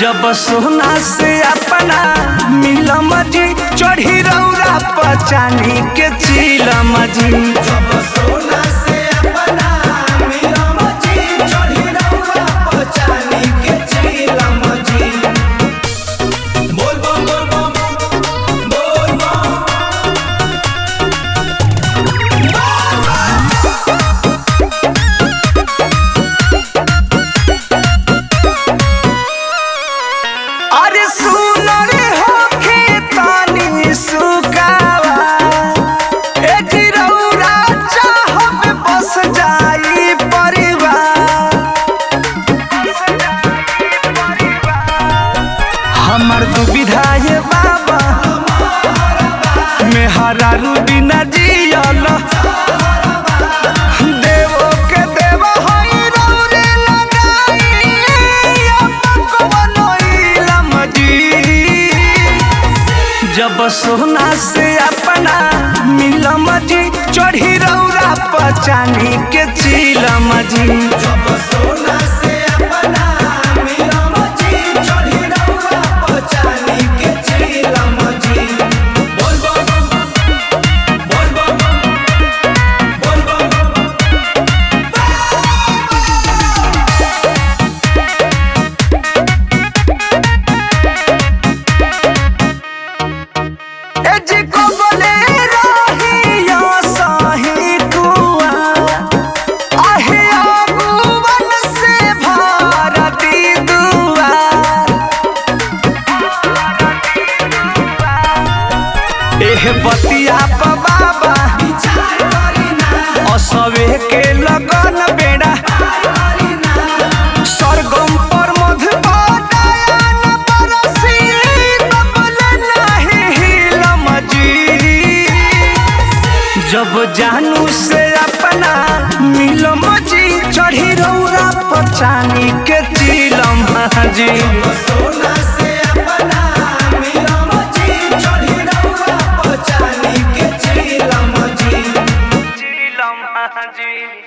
जब सोना से अपना मिलम जी चढ़ी रौरा पचानी के चिलम जी जब सोना से अपना मिलम जी चढ़ी रउआ पहचानी के चिलम जी बोल बम बोल बम बोल बम अरे सुन रे होखे तानी सुकावा ए जी रौरा चाहब बस जाई परिवार हमर दुविधा ये बाबा मेहरा बिना जियल देवो के देव हई रौरे लगाई अपन कवनो इलम जी जब सोना से अपना मिलम जी चढ़ी रौरा पचानी के चिलम जी जब सोना से अपना मिलम जी चढ़ी रउआ पहचानी के चिलम जी बोल बम बोल बम बोल बम ए जी को बोले रही यो सही कुआ आहे आगुवन से भारती दुआर एह बतिया प बाबा विचार करी ना असवे के लगन बेड़ा सरगम पर मधुबान बरसी तबल नाही हिलम जी जब जानू से अपना मिलम जी चढ़ी रौरा पचानी के चिलम जी सोना से अपना मिलम जी चढ़ी रउआ पहचानी के चिलम जी चिलम जी